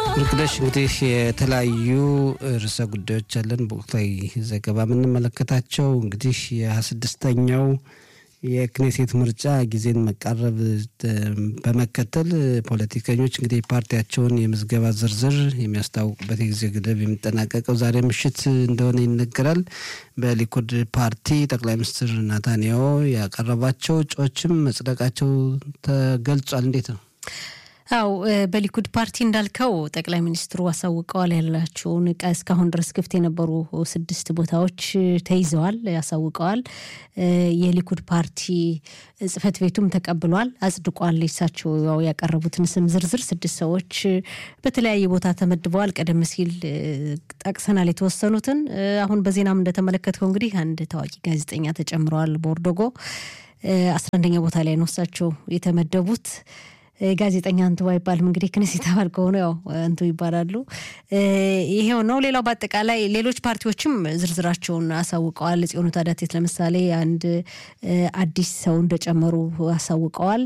ወርቅነሽ እንግዲህ የተለያዩ ርዕሰ ጉዳዮች አለን በወቅታዊ ዘገባ የምንመለከታቸው እንግዲህ የሀያ ስድስተኛው የክኔሴት ምርጫ ጊዜን መቃረብ በመከተል ፖለቲከኞች እንግዲህ ፓርቲያቸውን የምዝገባ ዝርዝር የሚያስታውቁበት የጊዜ ገደብ የሚጠናቀቀው ዛሬ ምሽት እንደሆነ ይነገራል። በሊኩድ ፓርቲ ጠቅላይ ሚኒስትር ናታንያሁ ያቀረባቸው እጩዎችም መጽደቃቸው ተገልጿል። እንዴት ነው? አው በሊኩድ ፓርቲ እንዳልከው ጠቅላይ ሚኒስትሩ አሳውቀዋል ያላቸውን እስካሁን ድረስ ክፍት የነበሩ ስድስት ቦታዎች ተይዘዋል ያሳውቀዋል። የሊኩድ ፓርቲ ጽህፈት ቤቱም ተቀብሏል፣ አጽድቋል። እሳቸው ያው ያቀረቡትን ስም ዝርዝር ስድስት ሰዎች በተለያየ ቦታ ተመድበዋል። ቀደም ሲል ጠቅሰናል የተወሰኑትን። አሁን በዜናም እንደተመለከትከው እንግዲህ አንድ ታዋቂ ጋዜጠኛ ተጨምረዋል። ቦርዶጎ አስራ አንደኛ ቦታ ላይ ነው እሳቸው የተመደቡት። ጋዜጠኛ እንቱ አይባልም እንግዲህ ክኔሴት አባል ከሆኑ ያው እንቱ ይባላሉ። ይሄው ነው። ሌላው በአጠቃላይ ሌሎች ፓርቲዎችም ዝርዝራቸውን አሳውቀዋል። ጽዮኑ ታዳቴት ለምሳሌ አንድ አዲስ ሰው እንደጨመሩ አሳውቀዋል።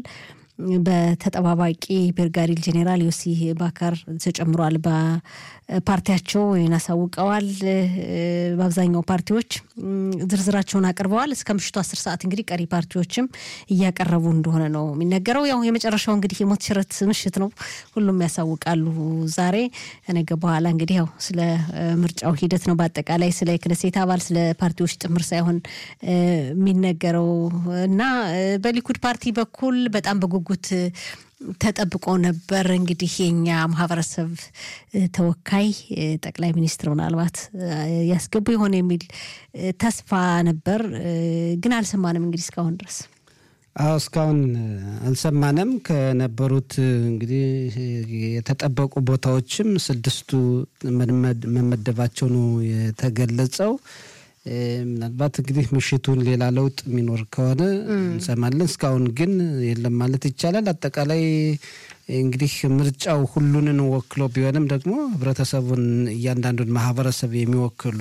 በተጠባባቂ ብርጋዴር ጄኔራል ዮሲ ባካር ተጨምሯል። በፓርቲያቸው ወይን አሳውቀዋል። በአብዛኛው ፓርቲዎች ዝርዝራቸውን አቅርበዋል። እስከ ምሽቱ አስር ሰዓት እንግዲህ ቀሪ ፓርቲዎችም እያቀረቡ እንደሆነ ነው የሚነገረው። ያው የመጨረሻው እንግዲህ የሞት ሽረት ምሽት ነው። ሁሉም ያሳውቃሉ ዛሬ ከነገ በኋላ እንግዲህ ያው ስለ ምርጫው ሂደት ነው በአጠቃላይ ስለ ክነሴት አባል ስለ ፓርቲዎች ጥምር ሳይሆን የሚነገረው እና በሊኩድ ፓርቲ በኩል በጣም በጉጉት ተጠብቆ ነበር። እንግዲህ የኛ ማህበረሰብ ተወካይ ጠቅላይ ሚኒስትር ምናልባት ያስገቡ የሆነ የሚል ተስፋ ነበር፣ ግን አልሰማንም። እንግዲህ እስካሁን ድረስ አዎ እስካሁን አልሰማንም። ከነበሩት እንግዲህ የተጠበቁ ቦታዎችም ስድስቱ መመደባቸው ነው የተገለጸው። ምናልባት እንግዲህ ምሽቱን ሌላ ለውጥ የሚኖር ከሆነ እንሰማለን። እስካሁን ግን የለም ማለት ይቻላል። አጠቃላይ እንግዲህ ምርጫው ሁሉንን ወክሎ ቢሆንም ደግሞ ህብረተሰቡን እያንዳንዱን ማህበረሰብ የሚወክሉ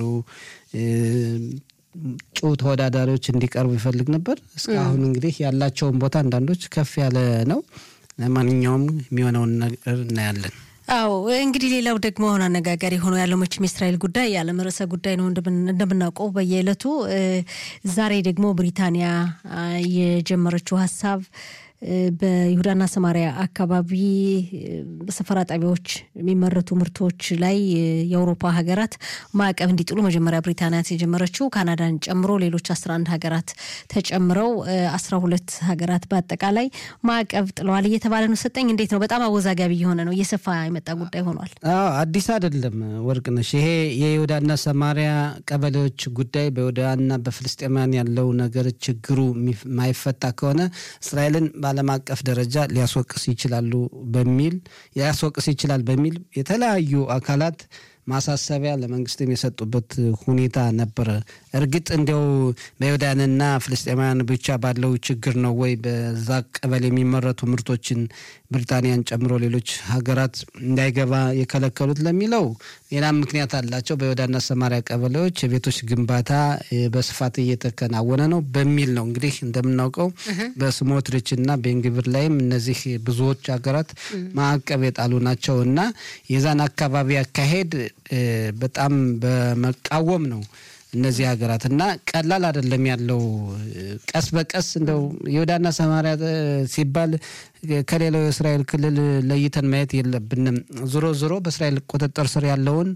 እጩ ተወዳዳሪዎች እንዲቀርቡ ይፈልግ ነበር። እስካሁን እንግዲህ ያላቸውን ቦታ አንዳንዶች ከፍ ያለ ነው። ለማንኛውም የሚሆነውን ነገር እናያለን። አዎ እንግዲህ ሌላው ደግሞ አሁን አነጋጋሪ ሆኖ ያለው መቼም የእስራኤል ጉዳይ የዓለም ርዕሰ ጉዳይ ነው እንደምናውቀው በየዕለቱ። ዛሬ ደግሞ ብሪታንያ የጀመረችው ሀሳብ በይሁዳና ሰማሪያ አካባቢ በሰፈራ ጣቢያዎች የሚመረቱ ምርቶች ላይ የአውሮፓ ሀገራት ማዕቀብ እንዲጥሉ መጀመሪያ ብሪታንያ የጀመረችው ካናዳን ጨምሮ ሌሎች አስራ አንድ ሀገራት ተጨምረው አስራ ሁለት ሀገራት በአጠቃላይ ማዕቀብ ጥለዋል እየተባለ ነው። ሰጠኝ እንዴት ነው? በጣም አወዛጋቢ የሆነ ነው። እየሰፋ የመጣ ጉዳይ ሆኗል። አዲስ አይደለም ወርቅነሽ። ይሄ የይሁዳና ሰማሪያ ቀበሌዎች ጉዳይ በይሁዳና በፍልስጤማውያን ያለው ነገር ችግሩ ማይፈታ ከሆነ እስራኤልን በዓለም አቀፍ ደረጃ ሊያስወቅስ ይችላሉ በሚል ሊያስወቅስ ይችላል በሚል የተለያዩ አካላት ማሳሰቢያ ለመንግስትም የሰጡበት ሁኔታ ነበረ። እርግጥ እንዲያው በይሁዳንና ፍልስጤማውያን ብቻ ባለው ችግር ነው ወይ በዛ ቀበሌ የሚመረቱ ምርቶችን ብሪታንያን ጨምሮ ሌሎች ሀገራት እንዳይገባ የከለከሉት ለሚለው ሌላም ምክንያት አላቸው። በይሁዳና ሰማሪያ ቀበሌዎች የቤቶች ግንባታ በስፋት እየተከናወነ ነው በሚል ነው። እንግዲህ እንደምናውቀው በስሞትሪች እና ቤንግብር ላይም እነዚህ ብዙዎች ሀገራት ማዕቀብ የጣሉ ናቸው እና የዛን አካባቢ አካሄድ በጣም በመቃወም ነው እነዚህ ሀገራት እና ቀላል አይደለም ያለው። ቀስ በቀስ እንደው ይሁዳና ሰማሪያ ሲባል ከሌላው የእስራኤል ክልል ለይተን ማየት የለብንም። ዞሮ ዞሮ በእስራኤል ቁጥጥር ስር ያለውን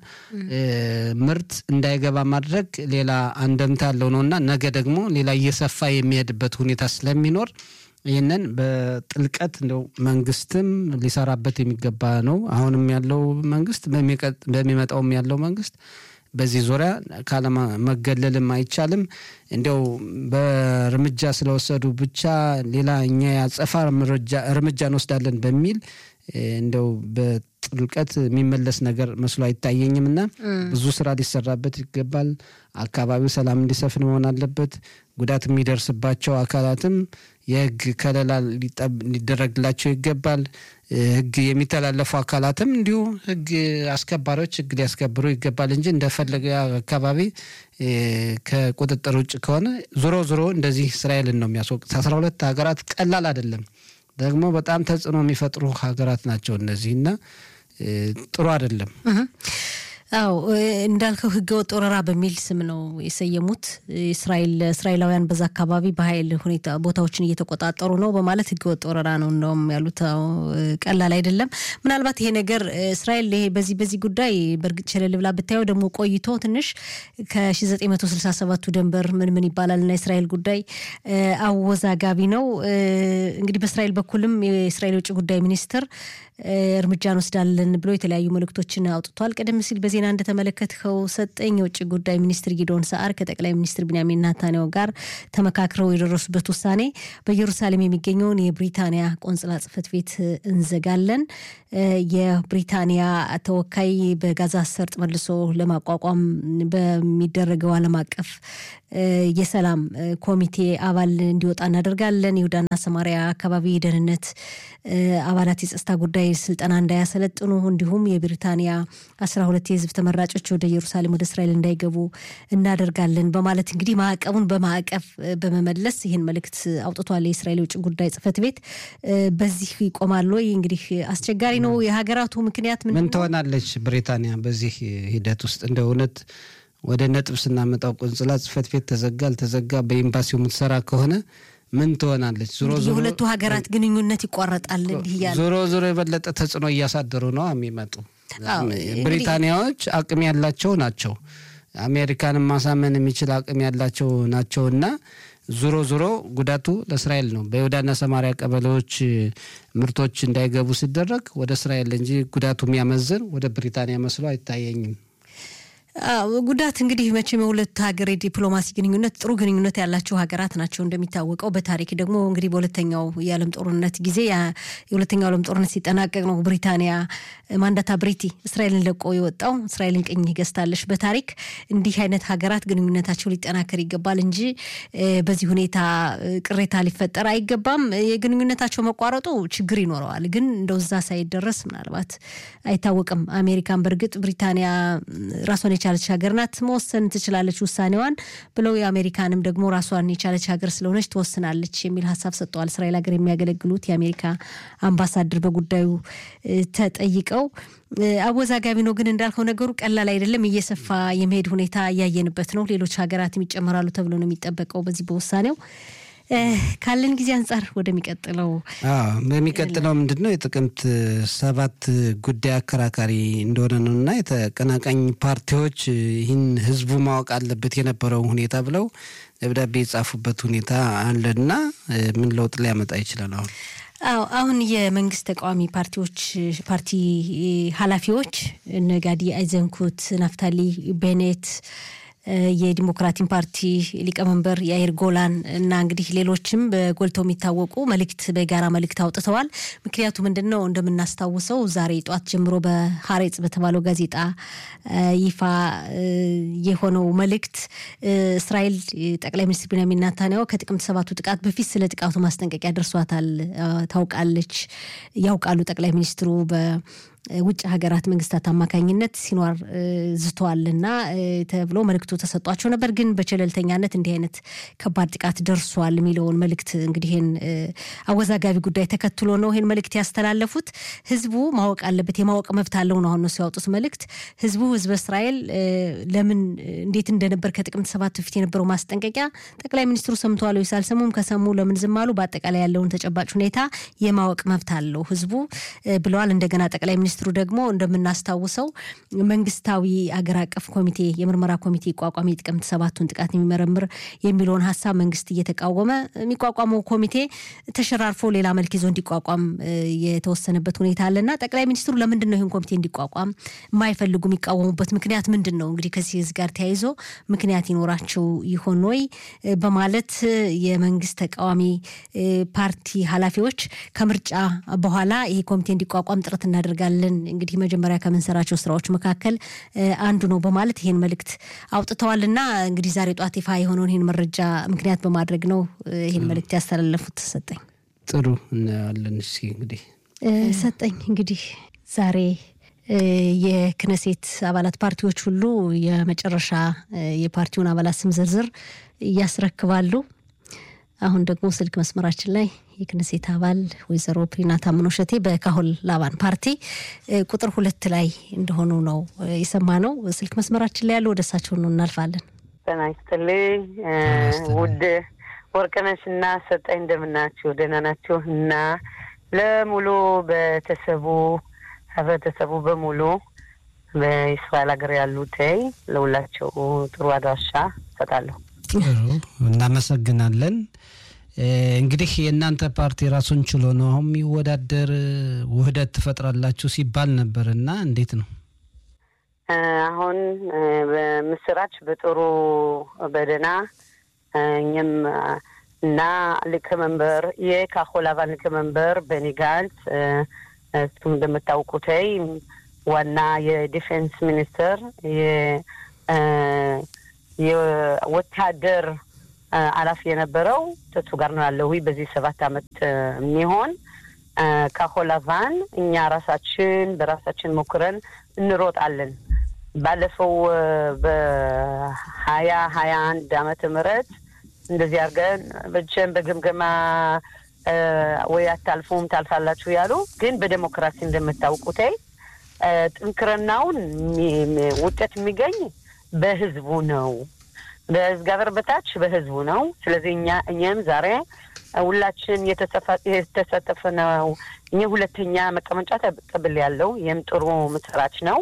ምርት እንዳይገባ ማድረግ ሌላ አንደምታ ያለው ነው እና ነገ ደግሞ ሌላ እየሰፋ የሚሄድበት ሁኔታ ስለሚኖር ይህንን በጥልቀት እንደው መንግስትም ሊሰራበት የሚገባ ነው። አሁንም ያለው መንግስት በሚመጣውም ያለው መንግስት በዚህ ዙሪያ ካለመገለልም አይቻልም። እንዲያው በእርምጃ ስለወሰዱ ብቻ ሌላ እኛ ያጸፋ እርምጃ እንወስዳለን በሚል እንደው በጥልቀት የሚመለስ ነገር መስሎ አይታየኝም እና ብዙ ስራ ሊሰራበት ይገባል። አካባቢው ሰላም እንዲሰፍን መሆን አለበት። ጉዳት የሚደርስባቸው አካላትም የህግ ከለላ ሊደረግላቸው ይገባል። ህግ የሚተላለፉ አካላትም እንዲሁ ህግ አስከባሪዎች ህግ ሊያስከብሩ ይገባል እንጂ እንደፈለገ አካባቢ ከቁጥጥር ውጭ ከሆነ ዞሮ ዞሮ እንደዚህ እስራኤልን ነው የሚያስወቅት። አስራ ሁለት ሀገራት ቀላል አይደለም። ደግሞ በጣም ተጽዕኖ የሚፈጥሩ ሀገራት ናቸው እነዚህ እና ጥሩ አይደለም። አዎ እንዳልከው ህገወጥ ወረራ በሚል ስም ነው የሰየሙት። እስራኤል እስራኤላውያን በዛ አካባቢ በኃይል ሁኔታ ቦታዎችን እየተቆጣጠሩ ነው በማለት ህገወጥ ወረራ ነው እንደውም ያሉት። ቀላል አይደለም። ምናልባት ይሄ ነገር እስራኤል ይሄ በዚህ በዚህ ጉዳይ በእርግጥ ቸለል ብላ ብታየው ደግሞ ቆይቶ ትንሽ ከ1967ቱ ደንበር ምን ምን ይባላል እና የእስራኤል ጉዳይ አወዛጋቢ ነው። እንግዲህ በእስራኤል በኩልም የእስራኤል የውጭ ጉዳይ ሚኒስትር እርምጃ እንወስዳለን ብሎ የተለያዩ መልእክቶችን አውጥቷል። ቀደም ሲል በዜና እንደተመለከትከው ሰጠኝ የውጭ ጉዳይ ሚኒስትር ጊዶን ሰዓር ከጠቅላይ ሚኒስትር ቢንያሚን ናታንያሁ ጋር ተመካክረው የደረሱበት ውሳኔ በኢየሩሳሌም የሚገኘውን የብሪታንያ ቆንጽላ ጽሕፈት ቤት እንዘጋለን፣ የብሪታንያ ተወካይ በጋዛ ሰርጥ መልሶ ለማቋቋም በሚደረገው ዓለም አቀፍ የሰላም ኮሚቴ አባል እንዲወጣ እናደርጋለን። ይሁዳና ሰማሪያ አካባቢ የደህንነት አባላት የጸጥታ ጉዳይ ስልጠና እንዳያሰለጥኑ እንዲሁም የብሪታንያ አስራ ሁለት የህዝብ ተመራጮች ወደ ኢየሩሳሌም ወደ እስራኤል እንዳይገቡ እናደርጋለን በማለት እንግዲህ ማዕቀቡን በማዕቀፍ በመመለስ ይህን መልእክት አውጥቷል። የእስራኤል የውጭ ጉዳይ ጽሕፈት ቤት በዚህ ይቆማል ወይ? እንግዲህ አስቸጋሪ ነው። የሀገራቱ ምክንያት ምን ትሆናለች ብሪታንያ በዚህ ሂደት ውስጥ እንደ እውነት ወደ ነጥብ ስናመጣው ቆንጽላ ጽሕፈት ቤት ተዘጋ አልተዘጋ በኤምባሲው የምትሰራ ከሆነ ምን ትሆናለች? ዞሮ ዞሮ የሁለቱ ሀገራት ግንኙነት ይቋረጣል። እንዲህ እያለ ዞሮ ዞሮ የበለጠ ተጽዕኖ እያሳደሩ ነው የሚመጡ ብሪታንያዎች አቅም ያላቸው ናቸው። አሜሪካንን ማሳመን የሚችል አቅም ያላቸው ናቸው እና ዞሮ ዞሮ ጉዳቱ ለእስራኤል ነው። በይሁዳና ሰማሪያ ቀበሌዎች ምርቶች እንዳይገቡ ሲደረግ ወደ እስራኤል እንጂ ጉዳቱ የሚያመዝን ወደ ብሪታንያ መስሎ አይታየኝም። ጉዳት እንግዲህ መቼም የሁለት ሀገር የዲፕሎማሲ ግንኙነት ጥሩ ግንኙነት ያላቸው ሀገራት ናቸው። እንደሚታወቀው በታሪክ ደግሞ እንግዲህ በሁለተኛው የዓለም ጦርነት ጊዜ የሁለተኛው ዓለም ጦርነት ሲጠናቀቅ ነው ብሪታንያ ማንዳታ ብሪቲ እስራኤልን ለቆ የወጣው። እስራኤልን ቅኝ ገዝታለች። በታሪክ እንዲህ አይነት ሀገራት ግንኙነታቸው ሊጠናከር ይገባል እንጂ በዚህ ሁኔታ ቅሬታ ሊፈጠር አይገባም። የግንኙነታቸው መቋረጡ ችግር ይኖረዋል፣ ግን እንደው እዛ ሳይደረስ ምናልባት አይታወቅም። አሜሪካን በእርግጥ ብሪታንያ ራሷን የቻለች ሀገር ናት፣ መወሰን ትችላለች ውሳኔዋን ብለው የአሜሪካንም ደግሞ ራሷን የቻለች ሀገር ስለሆነች ትወስናለች የሚል ሀሳብ ሰጥተዋል። እስራኤል ሀገር የሚያገለግሉት የአሜሪካ አምባሳደር በጉዳዩ ተጠይቀው አወዛጋቢ ነው ግን እንዳልከው ነገሩ ቀላል አይደለም። እየሰፋ የመሄድ ሁኔታ እያየንበት ነው። ሌሎች ሀገራትም ይጨመራሉ ተብሎ ነው የሚጠበቀው በዚህ በውሳኔው ካለን ጊዜ አንጻር ወደሚቀጥለው በሚቀጥለው ምንድን ነው የጥቅምት ሰባት ጉዳይ አከራካሪ እንደሆነ ነው እና የተቀናቃኝ ፓርቲዎች ይህን ህዝቡ ማወቅ አለበት የነበረውን ሁኔታ ብለው ደብዳቤ የጻፉበት ሁኔታ አለና ምን ለውጥ ሊያመጣ ይችላል? አሁን አዎ አሁን የመንግስት ተቃዋሚ ፓርቲዎች ፓርቲ ኃላፊዎች እነ ጋዲ አይዘንኩት፣ ናፍታሊ ቤኔት የዲሞክራቲን ፓርቲ ሊቀመንበር የአይር ጎላን እና እንግዲህ ሌሎችም በጎልተው የሚታወቁ መልእክት በጋራ መልእክት አውጥተዋል። ምክንያቱ ምንድን ነው? እንደምናስታውሰው ዛሬ ጠዋት ጀምሮ በሀሬጽ በተባለው ጋዜጣ ይፋ የሆነው መልእክት እስራኤል ጠቅላይ ሚኒስትር ቢንያሚን ናታንያሁ ከጥቅምት ሰባቱ ጥቃት በፊት ስለ ጥቃቱ ማስጠንቀቂያ ደርሷታል፣ ታውቃለች፣ ያውቃሉ ጠቅላይ ሚኒስትሩ በ ውጭ ሀገራት መንግስታት አማካኝነት ሲኗር ዝተዋልና ተብሎ መልእክቱ ተሰጧቸው ነበር። ግን በቸለልተኛነት እንዲህ አይነት ከባድ ጥቃት ደርሷል የሚለውን መልእክት እንግዲህ ይህን አወዛጋቢ ጉዳይ ተከትሎ ነው ይህን መልእክት ያስተላለፉት። ህዝቡ ማወቅ አለበት፣ የማወቅ መብት አለው ነው አሁን እነሱ ያወጡት መልእክት። ህዝቡ ህዝበ እስራኤል ለምን እንዴት እንደነበር ከጥቅምት ሰባት በፊት የነበረው ማስጠንቀቂያ ጠቅላይ ሚኒስትሩ ሰምተዋል ወይስ አልሰሙም? ከሰሙ ለምን ዝም አሉ? በአጠቃላይ ያለውን ተጨባጭ ሁኔታ የማወቅ መብት አለው ህዝቡ ብለዋል። እንደገና ጠቅላይ ሚኒስትሩ ደግሞ እንደምናስታውሰው መንግስታዊ አገር አቀፍ ኮሚቴ የምርመራ ኮሚቴ ይቋቋም የጥቅምት ሰባቱን ጥቃት የሚመረምር የሚለውን ሀሳብ መንግስት እየተቃወመ የሚቋቋመው ኮሚቴ ተሸራርፎ ሌላ መልክ ይዞ እንዲቋቋም የተወሰነበት ሁኔታ አለና ጠቅላይ ሚኒስትሩ ለምንድን ነው ይህን ኮሚቴ እንዲቋቋም የማይፈልጉ የሚቃወሙበት ምክንያት ምንድን ነው? እንግዲህ ከዚህ ጋር ተያይዞ ምክንያት ይኖራቸው ይሆን ወይ በማለት የመንግስት ተቃዋሚ ፓርቲ ኃላፊዎች ከምርጫ በኋላ ይሄ ኮሚቴ እንዲቋቋም ጥረት እናደርጋለን እንግዲህ መጀመሪያ ከምንሰራቸው ስራዎች መካከል አንዱ ነው በማለት ይህን መልእክት አውጥተዋል እና እንግዲህ ዛሬ ጧት ይፋ የሆነውን ይህን መረጃ ምክንያት በማድረግ ነው ይህን መልእክት ያስተላለፉት። ሰጠኝ ጥሩ እናያለን። እስኪ እንግዲህ ሰጠኝ እንግዲህ ዛሬ የክነሴት አባላት ፓርቲዎች ሁሉ የመጨረሻ የፓርቲውን አባላት ስም ዝርዝር እያስረክባሉ። አሁን ደግሞ ስልክ መስመራችን ላይ የክነሴት አባል ወይዘሮ ፕሪና ታምኖ ሸቴ በካሆል ላባን ፓርቲ ቁጥር ሁለት ላይ እንደሆኑ ነው የሰማነው። ስልክ መስመራችን ላይ ያሉ ወደ እሳቸው ነው እናልፋለን። ጤና ይስጥልኝ ውድ ወርቅነሽ እና ሰጠኝ እንደምናችሁ ደህና ናችሁ? እና ለሙሉ ቤተሰቡ ህብረተሰቡ በሙሉ በእስራኤል ሀገር ያሉትይ ለሁላቸው ጥሩ አድራሻ እሰጣለሁ። ጥሩ እናመሰግናለን። እንግዲህ የእናንተ ፓርቲ ራሱን ችሎ ነው አሁን የሚወዳደር ውህደት ትፈጥራላችሁ ሲባል ነበር እና እንዴት ነው? አሁን በምስራች በጥሩ በደህና እኛም እና ሊቀመንበር የካሆል አባል ሊቀመንበር በኒ ጋንትስ እሱም እንደምታውቁተይ ዋና የዲፌንስ ሚኒስትር የወታደር ኃላፊ የነበረው ተሱ ጋር ነው ያለው በዚህ ሰባት አመት የሚሆን ካሆል አቫን እኛ ራሳችን በራሳችን ሞክረን እንሮጣለን። ባለፈው በሀያ ሀያ አንድ አመተ ምህረት እንደዚህ አድርገን በጀን በግምገማ ወይ አታልፉም ታልፋላችሁ ያሉ ግን በዴሞክራሲ እንደምታውቁት ጥንክርናውን ውጤት የሚገኝ በህዝቡ ነው። በእግዚአብሔር በታች በህዝቡ ነው። ስለዚህ እኛ እኛም ዛሬ ሁላችን የተሳተፈ ነው። እኛ ሁለተኛ መቀመጫ ተቀብል ያለው ይህም ጥሩ ምስራች ነው።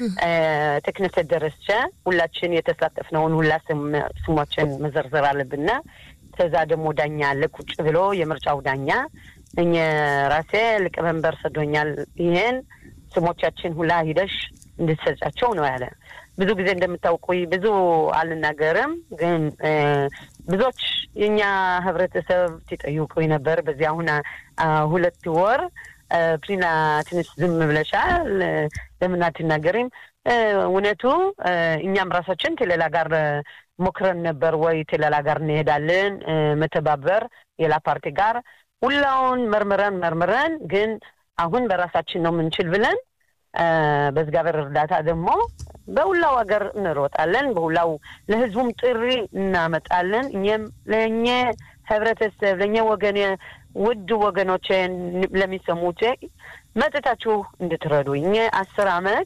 ተክነሰት ደረስቸ ሁላችን የተሳተፍነውን ሁላ ስሞችን መዘርዘር አለብና ከዛ ደግሞ ዳኛ አለ ቁጭ ብሎ የምርጫው ዳኛ እኛ ራሴ ሊቀመንበር ሰዶኛል ይሄን ስሞቻችን ሁላ ሂደሽ እንድትሰጫቸው ነው ያለ። ብዙ ጊዜ እንደምታውቁ ብዙ አልናገርም፣ ግን ብዙዎች የኛ ህብረተሰብ ሲጠይቁ ነበር። በዚህ አሁን ሁለት ወር ፕሪና ትንሽ ዝም ብለሻል፣ ለምን አትናገሪም? እውነቱ እኛም ራሳችን ቴሌላ ጋር ሞክረን ነበር ወይ ቴሌላ ጋር እንሄዳለን መተባበር የላ ፓርቲ ጋር ሁላውን መርምረን መርምረን ግን አሁን በራሳችን ነው የምንችል ብለን በእግዚአብሔር እርዳታ ደግሞ በሁላው ሀገር እንሮጣለን። በሁላው ለህዝቡም ጥሪ እናመጣለን። እኛም ለእኘ ህብረተሰብ ለእኘ ወገን ውድ ወገኖቼ ለሚሰሙት መጥታችሁ እንድትረዱ እኘ አስር አመት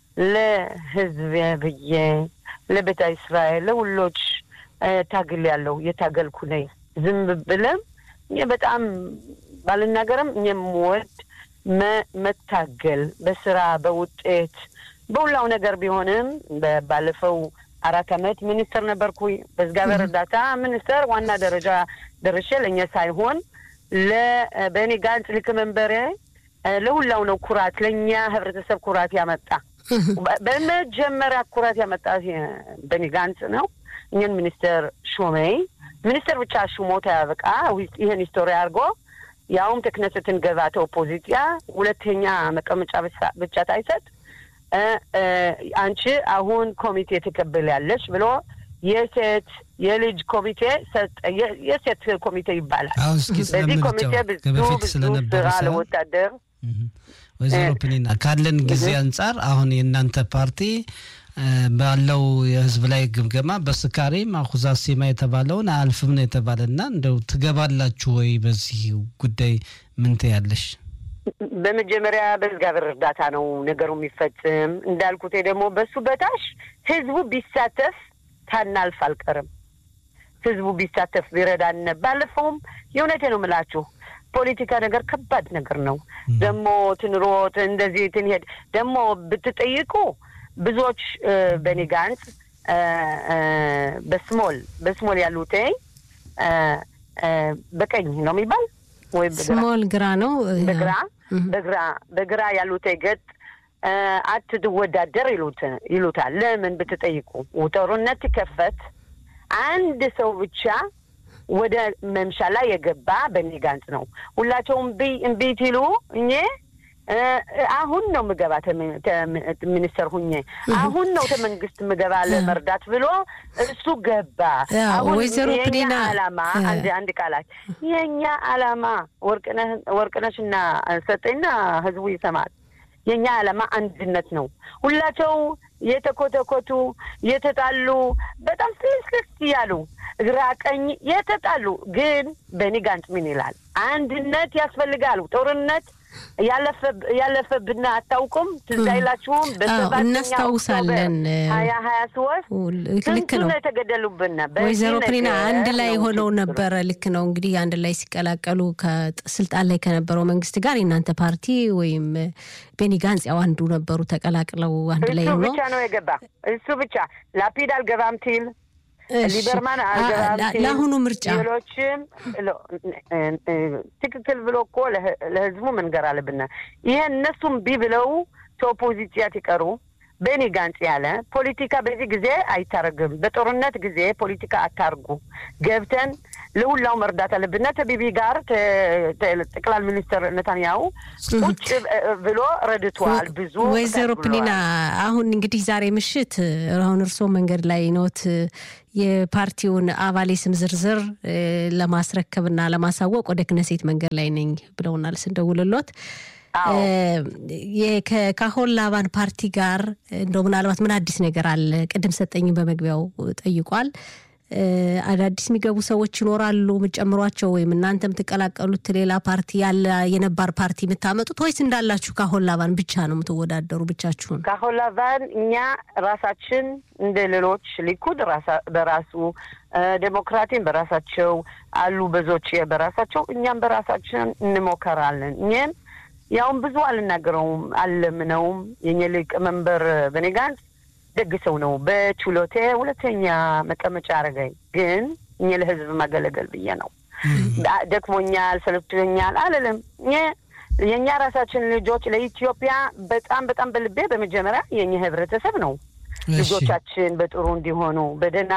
ለህዝብ ብዬ ለቤተ እስራኤል ለሁሎች ታግል ያለው የታገልኩ ነኝ። ዝም ብለም እኘ በጣም ባልናገርም እኘም ወድ መታገል በስራ በውጤት በሁላው ነገር ቢሆንም ባለፈው አራት አመት ሚኒስትር ነበርኩ። በእግዚአብሔር እርዳታ ሚኒስትር ዋና ደረጃ ደርሼ ለእኛ ሳይሆን ለበኒ ጋንጽ ሊቀመንበሬ ለሁላው ነው ኩራት፣ ለእኛ ህብረተሰብ ኩራት ያመጣ በመጀመሪያ ኩራት ያመጣ በኒ ጋንጽ ነው። እኛን ሚኒስትር ሾመይ ሚኒስትር ብቻ ሹሞት ያበቃ ይህን ሂስቶሪ አድርጎ ያውም ተክነሰትን ገባተ ኦፖዚሲያ ሁለተኛ መቀመጫ ብቻ ታይሰጥ አንቺ አሁን ኮሚቴ ትቀበላለች ብሎ የሴት የልጅ ኮሚቴ ሰጠ። የሴት ኮሚቴ ይባላል። በዚህ ኮሚቴ ብዙ ብዙ ስራ ለወታደር ወይዘሮ ፕኒና ካለን ጊዜ አንጻር አሁን የእናንተ ፓርቲ ባለው የህዝብ ላይ ግምገማ በስካሪም አኩዛ ሴማ የተባለውን አልፍም ነው የተባለ እና እንደው ትገባላችሁ ወይ? በዚህ ጉዳይ ምን ትያለሽ? በመጀመሪያ በእግዚአብሔር እርዳታ ነው ነገሩ የሚፈጽም። እንዳልኩት ደግሞ በሱ በታች ህዝቡ ቢሳተፍ ታናልፍ አልቀርም። ህዝቡ ቢሳተፍ ቢረዳን። ባለፈውም የእውነቴ ነው የምላችሁ ፖለቲካ ነገር ከባድ ነገር ነው። ደግሞ ትንሮጥ እንደዚህ ትንሄድ ደግሞ ብትጠይቁ ብዙዎች በኒ ጋንጽ በስሞል በስሞል ያሉት በቀኝ ነው የሚባል ወይ ስሞል ግራ ነው በግራ በግራ በግራ ያሉት ገጥ አትወዳደር ይሉታል። ለምን ብትጠይቁ ጦርነት ሲከፈት አንድ ሰው ብቻ ወደ መምሻላ የገባ በኒ ጋንጽ ነው። ሁላቸውም እምቢ ሲሉ እኜ አሁን ነው ምገባ ሚኒስተር ሁኜ አሁን ነው ተመንግስት ምገባ ለመርዳት ብሎ እሱ ገባ። አሁን የኛ አላማ አንድ አንድ ቃላት የኛ አላማ ወርቅነሽና ሰጠኝና ህዝቡ ይሰማል። የኛ አላማ አንድነት ነው። ሁላቸው የተኮተኮቱ የተጣሉ በጣም ስልስልስ እያሉ ግራ ቀኝ የተጣሉ ግን ቤኒ ጋንጽ ምን ይላል? አንድነት ያስፈልጋል። ጦርነት ያለፈብና አታውቁም? ትዝ አይላችሁም? እናስታውሳለን። ሀያ ሀያ ሶስት ልክ ነው የተገደሉብን ወይዘሮ ፕሪና አንድ ላይ ሆነው ነበረ። ልክ ነው እንግዲህ አንድ ላይ ሲቀላቀሉ ከስልጣን ላይ ከነበረው መንግስት ጋር የእናንተ ፓርቲ ወይም ቤኒ ጋንጽ ያው አንዱ ነበሩ ተቀላቅለው አንድ ላይ እሱ ሆነው ብቻ ነው የገባ እሱ ብቻ ላፒድ አልገባም ሲል ሊበርማን አልገባም ሲል ለአሁኑ ምርጫ ሌሎችም ትክክል ብሎ እኮ ለህዝቡ መንገር አለብን። ይሄ እነሱም ቢ ብለው ከኦፖዚሲያ ሲቀሩ ቤኒ ጋንጽ ያለ ፖለቲካ በዚህ ጊዜ አይታረግም። በጦርነት ጊዜ ፖለቲካ አታርጉ፣ ገብተን ለሁላው መርዳት አለብን። ከቢቢ ጋር ጠቅላይ ሚኒስትር ነታንያሁ ቁጭ ብሎ ረድቷል። ብዙ ወይዘሮ ፕሊና አሁን እንግዲህ ዛሬ ምሽት አሁን እርስዎ መንገድ ላይ ኖት የፓርቲውን አባል ስም ዝርዝር ለማስረከብና ለማሳወቅ ወደ ክነሴት መንገድ ላይ ነኝ ብለውናል ስንደውልሎት ከካሆን ላባን ፓርቲ ጋር እንደው ምናልባት ምን አዲስ ነገር አለ? ቅድም ሰጠኝም በመግቢያው ጠይቋል። አዳዲስ የሚገቡ ሰዎች ይኖራሉ የምትጨምሯቸው ወይም እናንተ የምትቀላቀሉት ሌላ ፓርቲ ያለ የነባር ፓርቲ የምታመጡት ወይስ እንዳላችሁ ካሆን ላባን ብቻ ነው የምትወዳደሩ ብቻችሁን? ካሆን ላባን እኛ ራሳችን እንደ ሌሎች ሊኩድ በራሱ ዴሞክራቲን በራሳቸው አሉ ብዙዎች በራሳቸው እኛም በራሳችን እንሞከራለን እኛም ያውም ብዙ አልናገረውም አልለምነውም። የኛ ሊቀመንበር ቤኒ ጋንጽ ደግ ሰው ነው። በችሎቴ ሁለተኛ መቀመጫ አረገኝ። ግን እኛ ለህዝብ ማገለገል ብዬ ነው። ደክሞኛል፣ ሰለችቶኛል አልልም። የእኛ ራሳችን ልጆች ለኢትዮጵያ በጣም በጣም በልቤ በመጀመሪያ የኛ ህብረተሰብ ነው። ልጆቻችን በጥሩ እንዲሆኑ በደህና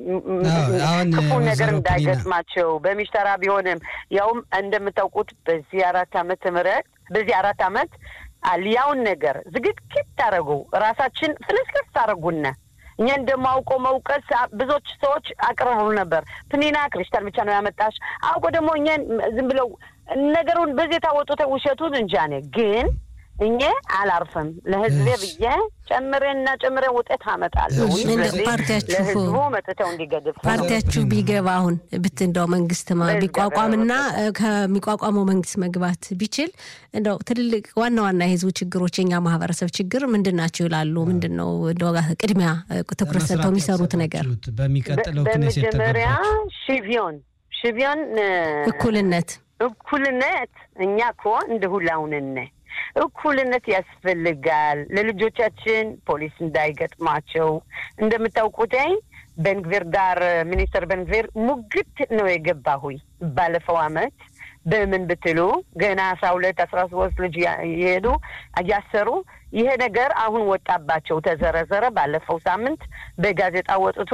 ክፉ ነገር እንዳይገጥማቸው በሚሽተራ ቢሆንም ያውም እንደምታውቁት በዚህ አራት ዓመተ ምህረት በዚህ አራት ዓመት ያውን ነገር ዝግጅት ታደረጉ ራሳችን ፍልስፍስ ታደረጉና እኛ እንደማውቆ መውቀስ ብዙዎች ሰዎች አቅርበው ነበር። ፕኒና ክሪስታል ብቻ ነው ያመጣሽ አውቆ ደግሞ እኛን ዝም ብለው ነገሩን በዚህ የታወጡት ውሸቱን እንጃ ነ ግን እኛ አላርፍም ለህዝቤ ብዬ ጨምሬና ጨምሬ ውጤት አመጣለሁ። ለህዝቡ መጥተው እንዲገድፍ ፓርቲያችሁ ቢገባ አሁን ብት እንደው መንግስት ቢቋቋምና ከሚቋቋመው መንግስት መግባት ቢችል እንደው ትልልቅ ዋና ዋና የህዝቡ ችግሮች የኛ ማህበረሰብ ችግር ምንድን ናቸው ይላሉ? ምንድን ነው እንደው ቅድሚያ ትኩረት ሰጥተው የሚሰሩት ነገር? በሚቀጥለው በመጀመሪያ ሽቪዮን ሽቪዮን እኩልነት እኩልነት እኛ እኮ እንደ ሁላውንነ እኩልነት ያስፈልጋል። ለልጆቻችን ፖሊስ እንዳይገጥማቸው እንደምታውቁትኝ በንግቪር ጋር ሚኒስትር በንግቪር ሙግት ነው የገባሁኝ ባለፈው አመት በምን ብትሉ ገና አስራ ሁለት አስራ ሶስት ልጅ የሄዱ እያሰሩ ይሄ ነገር አሁን ወጣባቸው ተዘረዘረ። ባለፈው ሳምንት በጋዜጣ ወጥቶ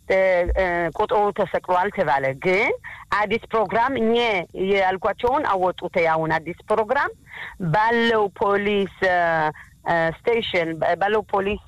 ቁጥሩ ተሰቅሏል ተባለ። ግን አዲስ ፕሮግራም እኘ ያልኳቸውን አወጡት። አሁን አዲስ ፕሮግራም ባለው ፖሊስ ስቴሽን ባለው ፖሊስ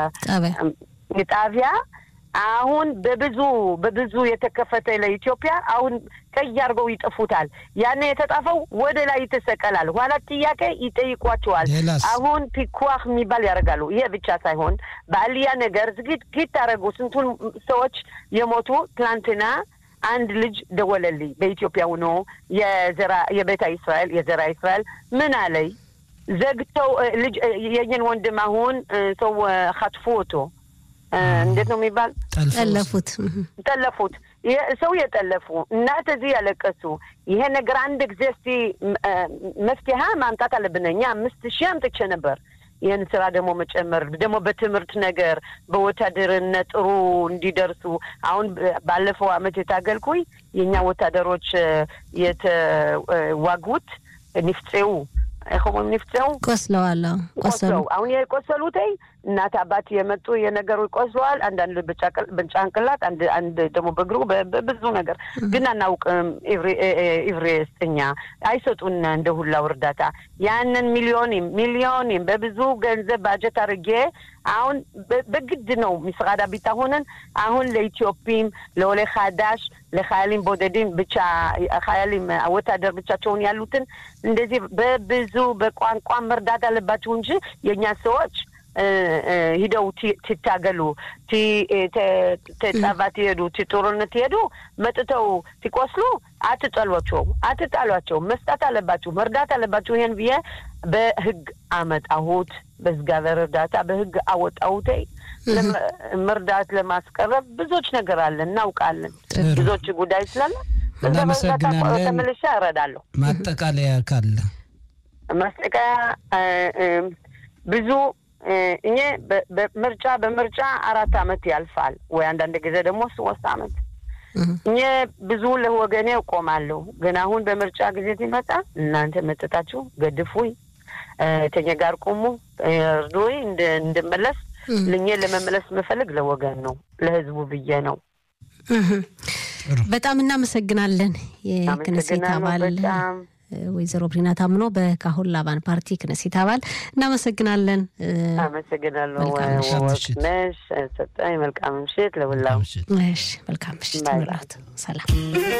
ጣቢያ አሁን በብዙ በብዙ የተከፈተ ለኢትዮጵያ አሁን ቀይ አድርገው ይጥፉታል። ያን የተጣፈው ወደ ላይ ይተሰቀላል። ኋላ ጥያቄ ይጠይቋቸዋል። አሁን ፒኳህ የሚባል ያደርጋሉ። ይሄ ብቻ ሳይሆን በአልያ ነገር ዝግጅት ታደረጉ ስንቱን ሰዎች የሞቱ ትናንትና አንድ ልጅ ደወለልኝ በኢትዮጵያ ሆኖ የዘራ የቤተ እስራኤል የዘራ እስራኤል ምን አለይ ዘግተው ልጅ የኝን ወንድም አሁን ሰው ከትፎ ወቶ እንዴት ነው የሚባል? ጠለፉት ጠለፉት። ሰው የጠለፉ እናት እዚህ ያለቀሱ። ይሄ ነገር አንድ ጊዜ እስቲ መፍትሄ ማምጣት አለብን። እኛ አምስት ሺህ አምጥቼ ነበር። ይህን ስራ ደግሞ መጨመር ደግሞ በትምህርት ነገር በወታደርነት ጥሩ እንዲደርሱ አሁን ባለፈው አመት የታገልኩኝ የእኛ ወታደሮች የተዋጉት ንፍፄው ሆሞም ንፍፄው ቆስለዋል። ቆስለው አሁን የቆሰሉት እናት አባት የመጡ የነገሩ ቆስለዋል። አንዳንድ በጫንቅላት አንድ ደግሞ በእግሩ በብዙ ነገር ግን አናውቅም። ኢቭሬስተኛ አይሰጡን እንደ ሁላው እርዳታ ያንን ሚሊዮንም ሚሊዮንም በብዙ ገንዘብ ባጀት አድርጌ አሁን በግድ ነው ምስራዳ ቢታሆንን አሁን ለኢትዮጵም ለወለ ሀዳሽ ለሀያሊም ቦደድም ብቻ ሀያሊም ወታደር ብቻቸውን ያሉትን እንደዚህ በብዙ በቋንቋ መርዳት አለባቸው እንጂ የእኛ ሰዎች ሂደው ትታገሉ ተጻባ ትሄዱ ጦርነት ትሄዱ መጥተው ሲቆስሉ አትጠሏቸው አትጣሏቸው መስጠት አለባችሁ መርዳት አለባችሁ ይሄን ብዬ በህግ አመጣሁት በእግዚአብሔር እርዳታ በህግ አወጣሁት መርዳት ለማስቀረብ ብዙዎች ነገር አለ እናውቃለን ብዙዎች ጉዳይ ስላለ እናመሰግናለን ተመልሻ እረዳለሁ ማጠቃለያ ካለ ማስጠቃያ ብዙ እኔ በምርጫ በምርጫ አራት አመት ያልፋል ወይ አንዳንድ ጊዜ ደግሞ ሶስት አመት እኔ ብዙ ለወገኔ እቆማለሁ። ግን አሁን በምርጫ ጊዜ ሲመጣ እናንተ መጠጣችሁ ገድፉኝ፣ ተኛ ጋር ቁሙ፣ እርዱኝ እንድመለስ ልኜ ለመመለስ የምፈልግ ለወገን ነው፣ ለህዝቡ ብዬ ነው። በጣም እናመሰግናለን። የክነሴት አባል ወይዘሮ ብሪና ታምኖ በካሁን ላባን ፓርቲ ክነሴት አባል እናመሰግናለን። አመሰግናለሁ። ወቅነሽ ሰጠኝ። መልካም ምሽት ለሁላው። መልካም ምሽት። ሰላም